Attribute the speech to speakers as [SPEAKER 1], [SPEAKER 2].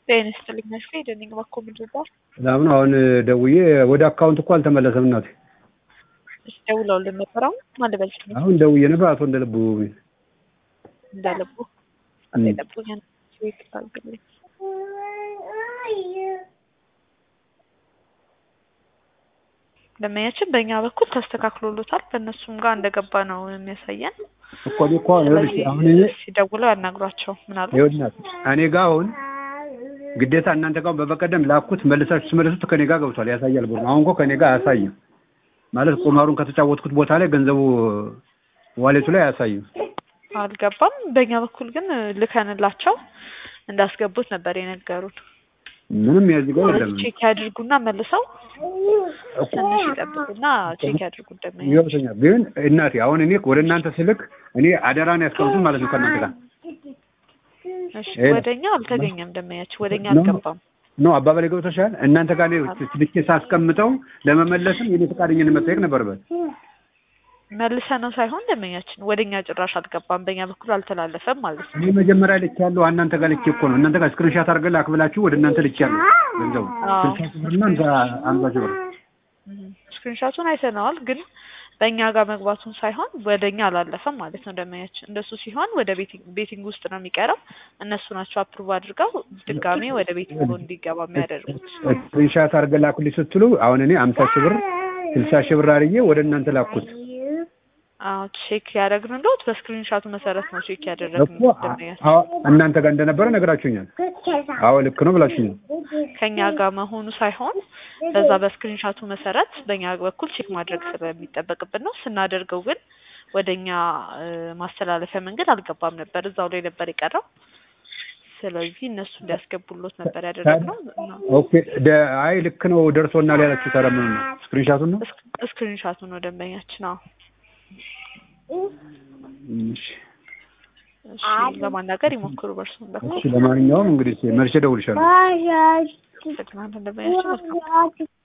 [SPEAKER 1] ጤና ይስጥልኝ መስፌ ደኒንግ ባኮ ምንድን ነው?
[SPEAKER 2] ሰላም ነው። አሁን ደውዬ ወደ አካውንት እኮ አልተመለሰም እናቴ።
[SPEAKER 1] እሺ ደውለውልን ነበር። አሁን ማን ልበል ስም
[SPEAKER 2] አሁን ደውዬ ነበር አቶ እንደልቡ
[SPEAKER 1] እንዳለቡ እንደለቡ ያን ስዊት አልግልኝ ደመኛችን በእኛ በኩል ተስተካክሎሎታል። በእነሱም ጋር እንደገባ ነው የሚያሳየን።
[SPEAKER 2] እኮ እኔ እኮ ይኸውልሽ አሁን እኔ
[SPEAKER 1] ሲደውለው ያናግሯቸው ምናሉ
[SPEAKER 2] ይኸውልሽ እናት እኔ ጋር አሁን ግዴታ እናንተ ጋር በበቀደም ላኩት መልሳችሁ ስመለሱት ከኔ ጋር ገብቷል ያሳያል ብሎ አሁን እኮ ከኔ ጋር አያሳይም ማለት ቁማሩን ከተጫወትኩት ቦታ ላይ ገንዘቡ ዋሌቱ ላይ አያሳይም
[SPEAKER 1] አልገባም። በእኛ በኩል ግን ልከንላቸው እንዳስገቡት ነበር የነገሩን።
[SPEAKER 2] ምንም የዚህ ጋር የለም
[SPEAKER 1] ቼክ ያድርጉና መልሰው ትንሽ ይጠብቁና ቼክ ያድርጉ እንደሚያ
[SPEAKER 2] ይወሰኛል ግን እናቴ አሁን እኔ ወደ እናንተ ስልክ እኔ አደራን ያስቀምጡት ማለት ነው ከእናንተ ጋር
[SPEAKER 1] እሺ ወደኛ አልተገኘም። ደመያችን ወደኛ
[SPEAKER 2] ነው።
[SPEAKER 1] አልገባም።
[SPEAKER 2] ነው አባባሌ ገብቶሻል እናንተ ጋር እኔ ልኬ ሳስቀምጠው ለመመለስም የኔ ፈቃደኝነት መጠየቅ ነበረበት
[SPEAKER 1] መልሰ ነው ሳይሆን ደመኛችን ወደኛ ጭራሽ አልገባም። በእኛ በኩል አልተላለፈም ማለት ነው።
[SPEAKER 2] እኔ መጀመሪያ ልክ ያለው እናንተ ጋር ልክ እኮ ነው እናንተ ጋር ስክሪንሻት አድርገን ላክብላችሁ ወደ እናንተ ልክ ያለው ገንዘቡ
[SPEAKER 1] አዎ።
[SPEAKER 2] ስልሳ ሺህ ብርና አምሳ አምሳ ሺህ ብር
[SPEAKER 1] ስክሪንሻቱን አይተነዋል፣ ግን በእኛ ጋር መግባቱን ሳይሆን ወደኛ አላለፈም ማለት ነው። ደመኛችን እንደሱ ሲሆን ወደ ቤቲንግ ቤቲንግ ውስጥ ነው የሚቀረው። እነሱ ናቸው አፕሩቭ አድርገው ድጋሜ ወደ ቤቲንግ እንዲገባ የሚያደርጉት።
[SPEAKER 2] ስክሪንሻት አድርገን ላኩልኝ ስትሉ አሁን እኔ አምሳ ሺህ ብር ስልሳ ሺህ ብር አድርጌ ወደ እናንተ ላኩት
[SPEAKER 1] አዎ ቼክ ያደረግንሎት በስክሪንሻቱ መሰረት ነው ቼክ
[SPEAKER 2] እኮ
[SPEAKER 1] ያደረግነው። ደመኛችን
[SPEAKER 2] አዎ እናንተ ጋር እንደነበረ ነገራችሁኛል አዎ ልክ ነው ብላችሁኛል
[SPEAKER 1] ከኛ ጋር መሆኑ ሳይሆን በዛ በስክሪንሻቱ መሰረት በእኛ በኩል ቼክ ማድረግ ስለሚጠበቅብን ነው። ስናደርገው ግን ወደኛ እ፣ ማስተላለፊያ መንገድ አልገባም ነበር፣ እዛው ላይ ነበር የቀረው። ስለዚህ እነሱ እንዲያስገቡሎት ነበር ያደረግነው። እና
[SPEAKER 2] ኦኬ ደ- አይ ልክ ነው ደርሶናል ያላችሁ ታዲያ ምኑን ነው ስክሪንሻቱን ነው
[SPEAKER 1] ስክ- ስክሪንሻቱ ነው ደንበኛችን። አዎ
[SPEAKER 2] እሺ
[SPEAKER 1] እሺ፣ ለማናገር ይሞክሩ በእርሱም በኩል
[SPEAKER 2] እሺ ለማንኛውም እንግዲህ መልሼ እደውልልሻለሁ
[SPEAKER 1] ደግና ደንበኛችን መልካም